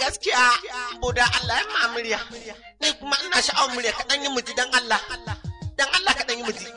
gaskiya buda Allah ya ma murya ni kuma ina sha'awar murya kaɗan yi muji dan Allah dan Allah kaɗan yi muji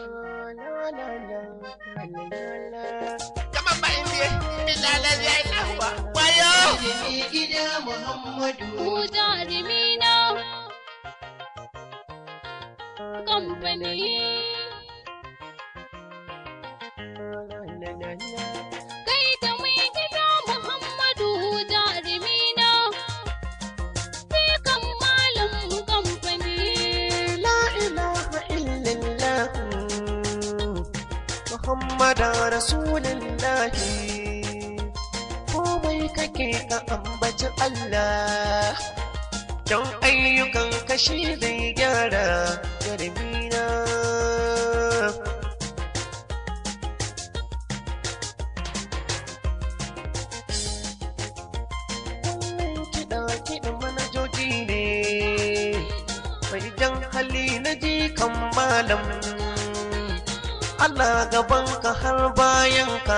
kamar ba indiya bilalai ya yi lahuwa wayo gida Muhammadu. Ku jarumina kamfani. Kai da mai gida Muhammadu jarumina. Sai kan malam kamfani. la ilaha illallah Muhammadu Rasulullahi komai kake ka ambaci Allah don ayyukan kashi zai gyara jarmina wannan kiɗa kiɗin manajoji ne mai jan hali na jikan malam Allah gabanka har bayanka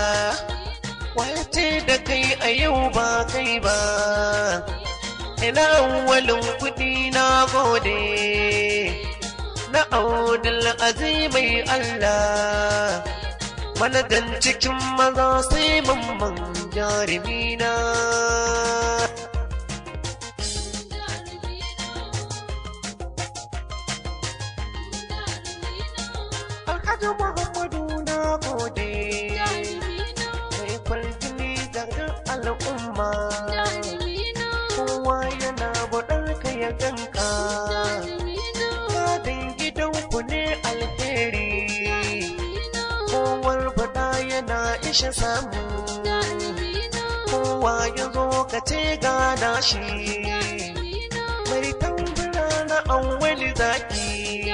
wace da kai a yau ba kai ba ina walin kuɗi na gode na audul azimai Allah manajan cikin maza sai mamman jarumina Alhaji Muhammadu na gode mai kwalgini da al'umma kowa yana buɗar ka ya ganka gadin gidanku ne alheri kowar faɗa yana isha samu kowa ya zo ka ce gana shi mai tambura na awwali zaki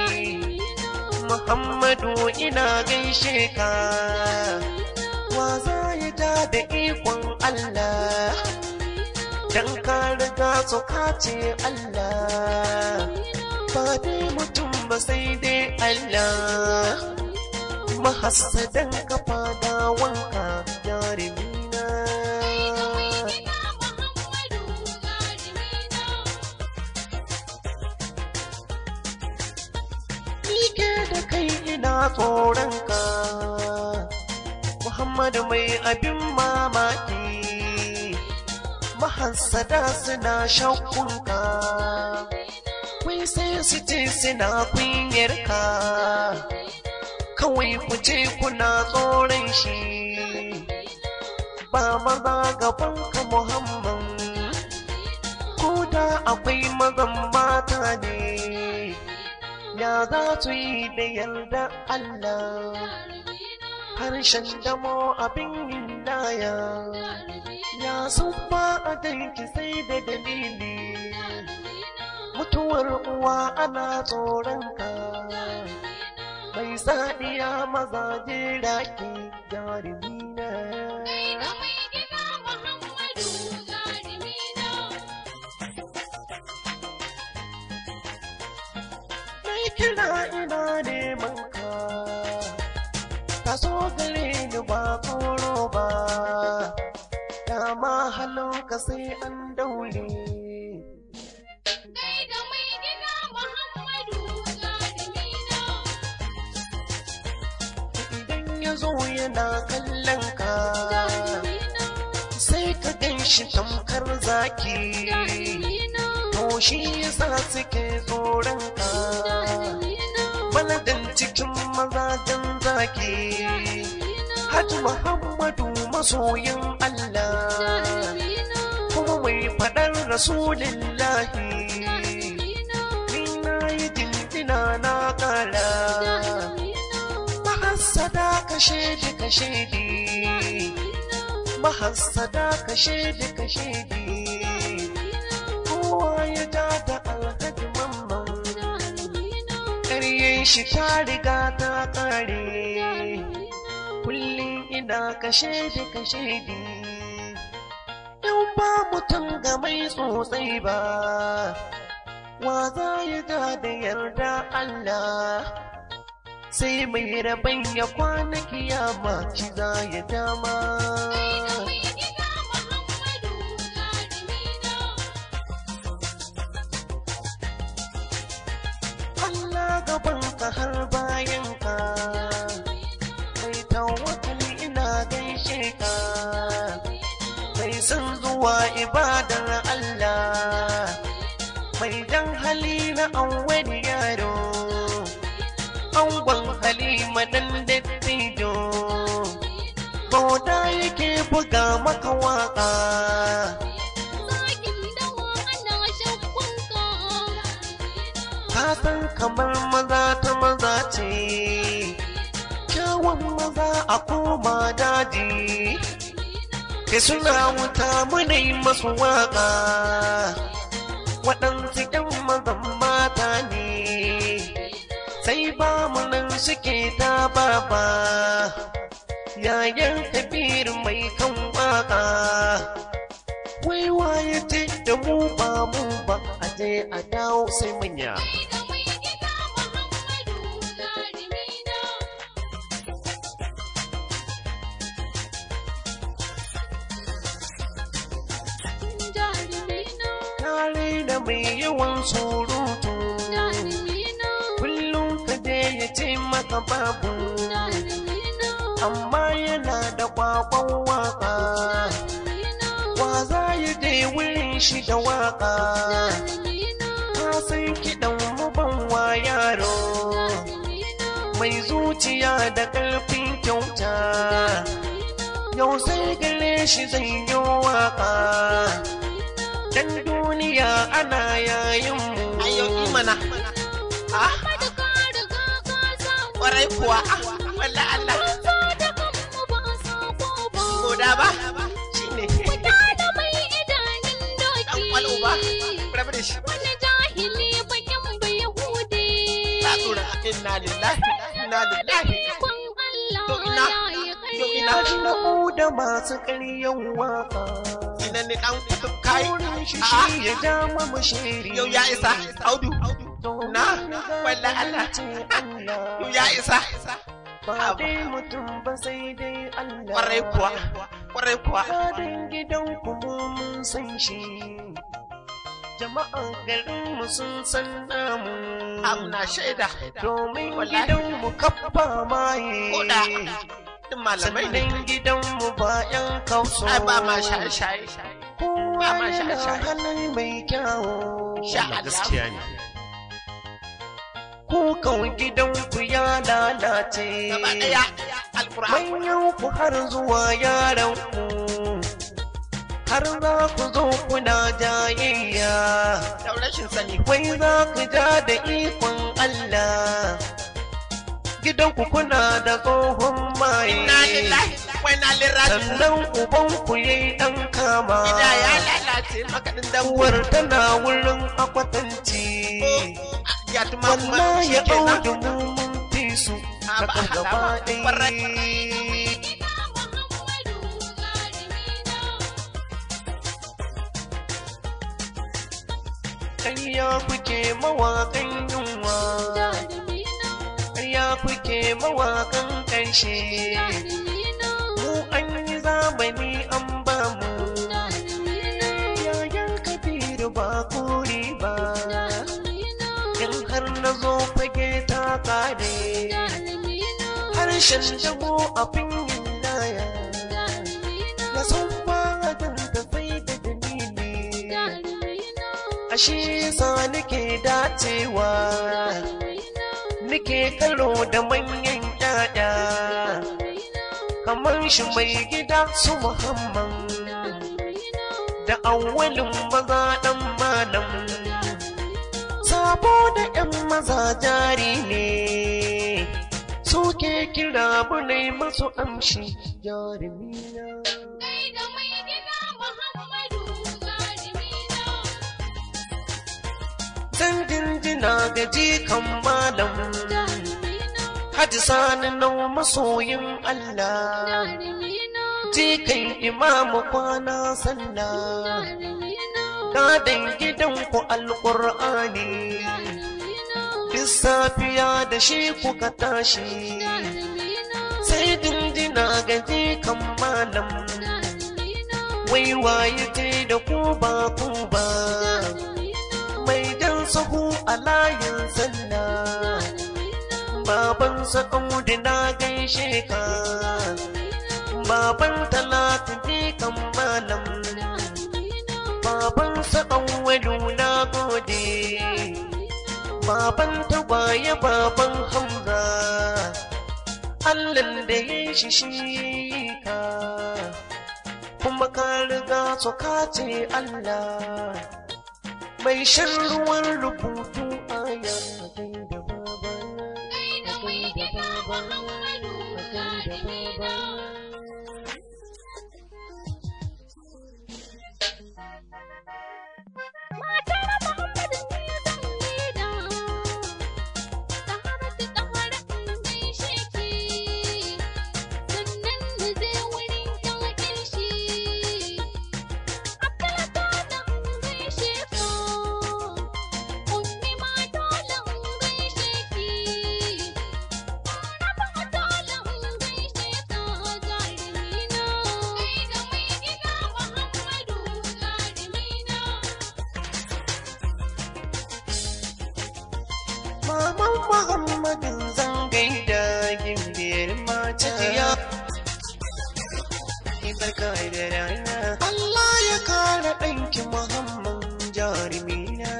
Muhammadu ina gaishe ka wa za ya ja da ikon Allah dan ka riga su kace Allah ba dai mutum ba sai dai Allah mahassadan kafa da wanka jarumina Nike da kai ina tsoron ka Muhammadu mai abin mamaki mahassada suna shakkunka Wai sai su ce suna kunyarka Kawai ku ce kuna tsoron shi Ba maza gabanka Muhammad Ko da akwai mazan mata ne Ya za su yi da yarda Allah Harshen damo abin hindaya Ya sun ba a danki sai da dalili Mutuwar uwa ana tsoron ka Mai sadiya mazaje raki jarumina Mai kira ina neman ka Ka so gare ni ba tsoro ba Dama halin ka sai an daure Idan ya zo yana kallon ka Sai ka gan shi tamkar zaki To shi yasa suke tsoron ka Baladin cikin mazajen zaki Hajji Muhammadu masoyin Allah Kuma mai faɗar Rasulillahi Ni na yi jinjina na ƙara Mahassada ka shaidi ka shaidi Mahassada ka shaidi ka shaidi Kowa ya ja da alhaji mamman Ƙaryen shi ta riga ta ƙare Kullum ina ka shaidi ka shaidi In ba mutum ga mai tsotsai ba Wa za ya ja da yarda Allah sai mai rabon ya kwana kiyama shi za ya dama gaban ka har bayan ka mai tawakkali ina gaishe ka mai son zuwa ibadar Allah mai dan hali na wani yaro angon halima dan dattijo bauta yake buga maka waka Zakin dawa ana shakkunka. ka san kamar maza ta maza ce kyawun maza a koma daji ke suna wuta munai masu waka waɗansu ƴan mazan mata ne sai ba mu nan suke ta baba yayan kabir mai kan waka wai waye ce da mu ba mu ba a je a dawo sai manya Kai da mai gida Muhammadu jarimina. Jarimina, tare da mai yawan surutu jarimina, kullum ka je ya ce maka babu jarimina, amma yana da kwakwan waka jarimina, wa za ya je wurin shi da waka jarimina, ka san kiɗan mu ban wa yaro jarimina, mai zuciya da ƙarfin kyauta yau sai gare shi zai yi waka dan duniya ana yayin mu Ayo imana. Ah, Kada ka riga ka samu. kwarai kuwa. Ah, wallah Allah. Banza da kanmu ba sako ba. Goda ba. Shine. Wuta da mai idanun doki. Dan kwalo ba. Rabu da shi. Wani jahili bakin bai hude. Ta tsura. Inna lillahi. Inna lillahi. Ikon To Allah ina? ya yi Yo ina? ƙarya. na da masu ƙaryan waka Ina ni dan kutub kai. wurin shi Ah, shi ya ja mamu shiri yau ya isa. Audu. Na. Wallah Allah. Yau ya isa. ba dai mutum ba sai dai Allah Kwarai kuwa. Kwarai kuwa. Gadon gidan kuma mun san shi jama'an garin mu sun san namu Amna shaida. domin Wallahi. gidan mu kappa maye Koda. Din malamai ne. sannan gidan mu ba yan kauso Ai ba ma shaye-shaye. kowa ba ma yana shaye-shaye. halin mai kyawo Sha Allah. ne kukan gidan ku ya lalace Gaba ɗaya. Alkur'an. manyan ku har zuwa yaran ku har za ku zo kuna jayayya Da rashin sani. wai za ku ja da ikon Allah gidan ku kuna da tsohon maye Inna lillahi. Wa inna ilaihi raji'un. sannan uban ku yayi dan kama Gida ya lalace makaɗin dambuwar. uwar tana wurin akwatanci Ya tuma kuma wallahi shi ya kenan. audu mu mun fi su Ha, ba kakar a gaba halama. Kwarai. ɗaya Gida Muhammadu jarimina. ƙarya kuke mawaƙan yunwa Jarimina. ƙarya kuke mawaƙan ƙarshe Jarimina. mu an yi zamani an ba mu Jarimina. yayan kabiru ba kuri ba Jarimina. in har na zo fage ta kare Jarimina. harshen damo abin yin laya Jarimina. na san ba da sai da dalili Jarimina. ashe sa nake dacewa nake karo da manyan ƴaƴa kamar shi mai gida su muhammad da awwalin maza ɗan malam sabo da ƴan maza jari ne suke kira bunai masu amshi jarumina Kai da mai gida Muhammadu jarimina. zan jinjina ga jikan malam Jarimina. Haji sani nau masoyin Allah Jarimina. jikan imamu kwana sallah Jarimina. gadon gidanku alƙur'ani Jarimina. duk safiya da shi kuka tashi Jarimina. sai jinjina ga jikan malam Jarimina. wai waye ce da ku ba ku ba Jarimina. mai jan sahu a layin sallah sa'udu na gaishe ka baban talatu kan malam baban sa'awwalu na gode baban tagwaye baban hamza allan da ya shi shi ka kuma ka riga su kace allah mai shan ruwan rubutu a yankin da babana Gaida mai gida Muhammadu Zalimina. Matar Muhammadu ne zan gaida, ta haratu ta haratu gaishe ki, sannan na je wurin ƴaƴan shi. Abdullah dole in gaishe ka, Ummi ma dole in gaishe ki, Rafa dole in gaishe ka jarimina. Gaida mai gida Muhammadu jarimina. Maman Muhammadin zan gaida gimbiyar mata ya barka da rana Allah ya kare ɗanki Muhammad jarumina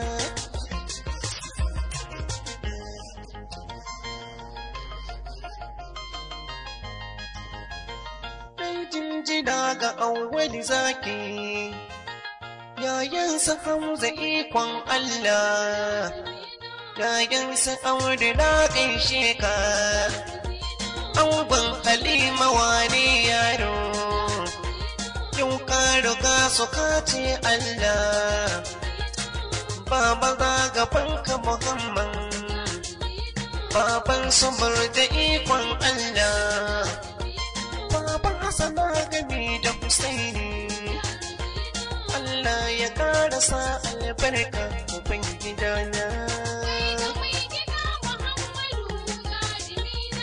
Ɗan jinjina ga awwali zaki yayansa Hamza ikon Allah Yayansa aure na gaishe ka Angon Halima wane yaro Yau ka riga su kace Allah Baba za gabanka Muhammad Baban sabar da ikon Allah Baban Hassana gami da Husaini Allah ya karasa albarka uban gidana Gaida mai gida Muhammadu jarimina.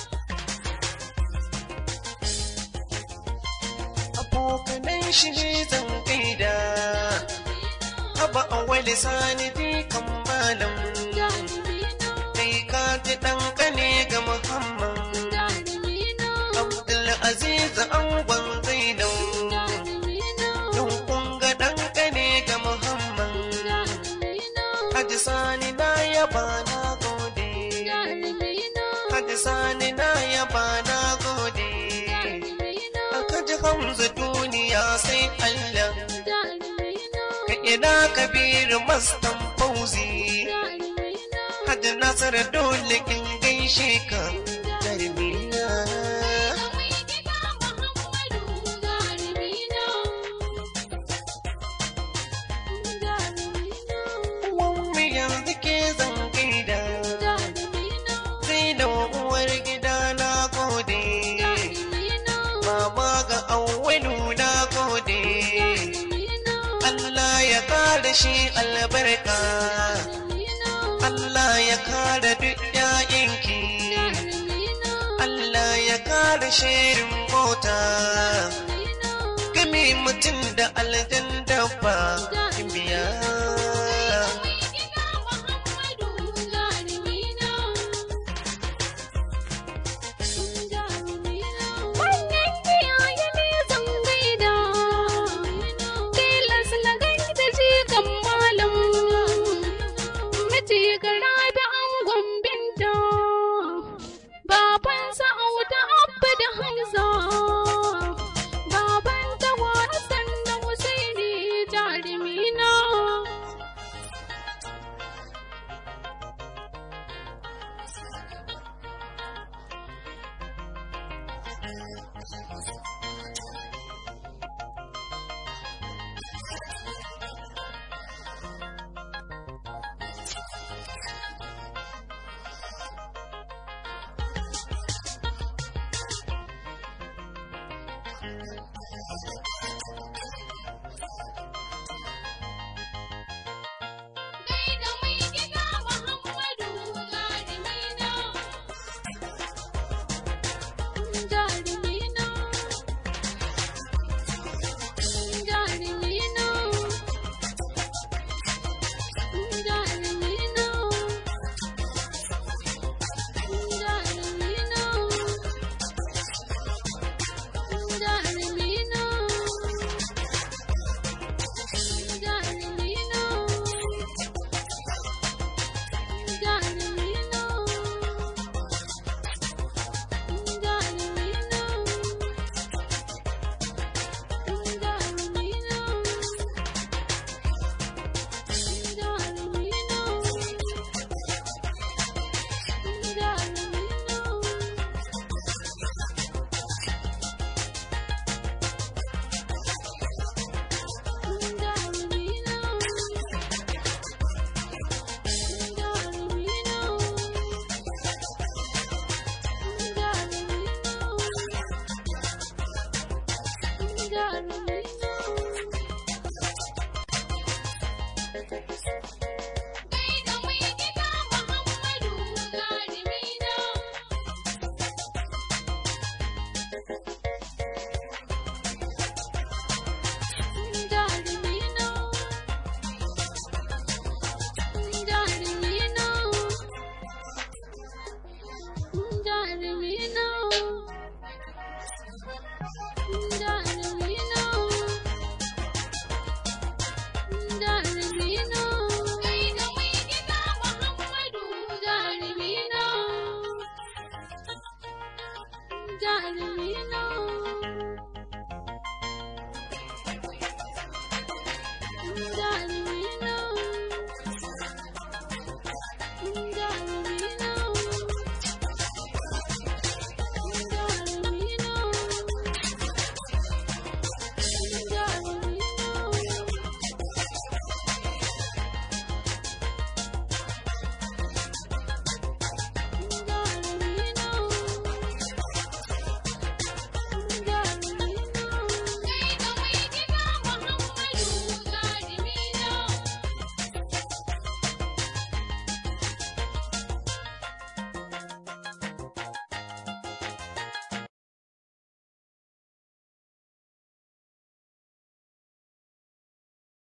abokanan shi ne zan gaida haba a wani sani kan malam kai ka ji ɗan kane ga muhammad abdul aziz angon zainab yau kun ga ɗan kane ga muhammad haji sani na yaba na gode haji sani na yaba na gode aka ji hamza duniya sai allah ka ina kabiru mastan fauzi hajji nasar dole in gaishe ka jarmiya wani yanzu ke zan gaida sai da uwar gida na gode mama ga awwalu na gode Allah ya kare shi albarka Allah ya kare duk ‘ya'yanki Allah ya kare shirin mota gami mutum da aljan dabba biya Wannan iyaye ne zan gaida, tilas na gaida jikan malam, miji gara da angon binta, baban sa'auta abba da hamza, baban tawa Hassan da Husaini jari ta isa